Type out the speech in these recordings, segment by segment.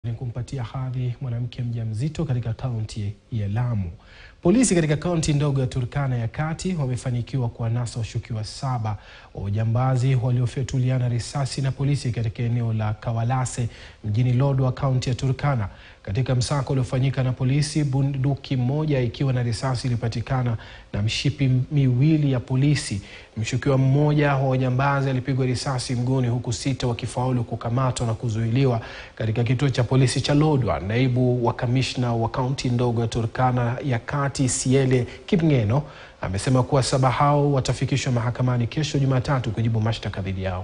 ni kumpatia hadhi mwanamke mjamzito katika kaunti ya Lamu. Polisi katika kaunti ndogo ya Turkana ya Kati wamefanikiwa kuwanasa washukiwa saba wa ujambazi waliofyatuliana risasi na polisi katika eneo la Kawalase mjini Lodwar, kaunti ya Turkana. Katika msako uliofanyika na polisi, bunduki moja ikiwa na risasi ilipatikana na mshipi miwili ya polisi. Mshukiwa mmoja wa wajambazi alipigwa risasi mguuni, huku sita wakifaulu kukamatwa na kuzuiliwa katika kituo cha polisi cha Lodwar. Naibu wa kamishna wa kaunti ndogo ya Turkana ya Kati, Siele Kipngeno, amesema kuwa saba hao watafikishwa mahakamani kesho Jumatatu kujibu mashtaka dhidi yao.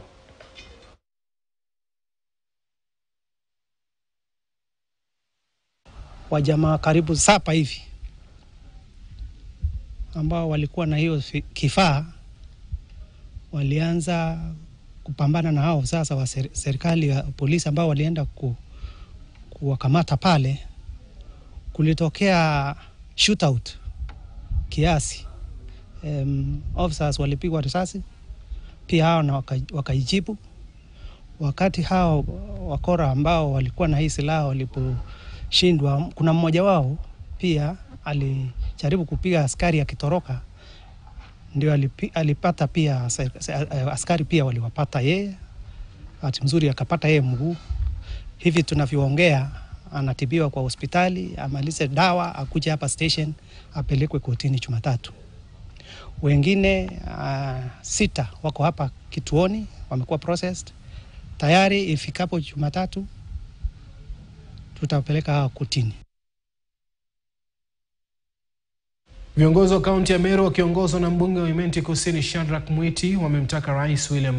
Wajamaa karibu saba hivi ambao walikuwa na hiyo kifaa walianza kupambana na hao sasa wa serikali ya polisi ambao walienda ku, kuwakamata pale. Kulitokea shootout kiasi, um, officers walipigwa risasi pia hao na wakaijibu waka wakati hao wakora ambao walikuwa na hii silaha waliposhindwa, kuna mmoja wao pia alijaribu kupiga askari akitoroka, ndio alipi, alipata pia askari pia waliwapata yeye, bahati mzuri akapata yeye mguu. Hivi tunavyoongea anatibiwa kwa hospitali, amalize dawa, akuje hapa station, apelekwe kotini Jumatatu. Wengine uh, sita wako hapa kituoni wamekuwa processed tayari. Ifikapo Jumatatu tutapeleka hawa kotini. Viongozi wa kaunti ya Meru wakiongozwa na mbunge wa Imenti Kusini Shadrack Mwiti wamemtaka Rais William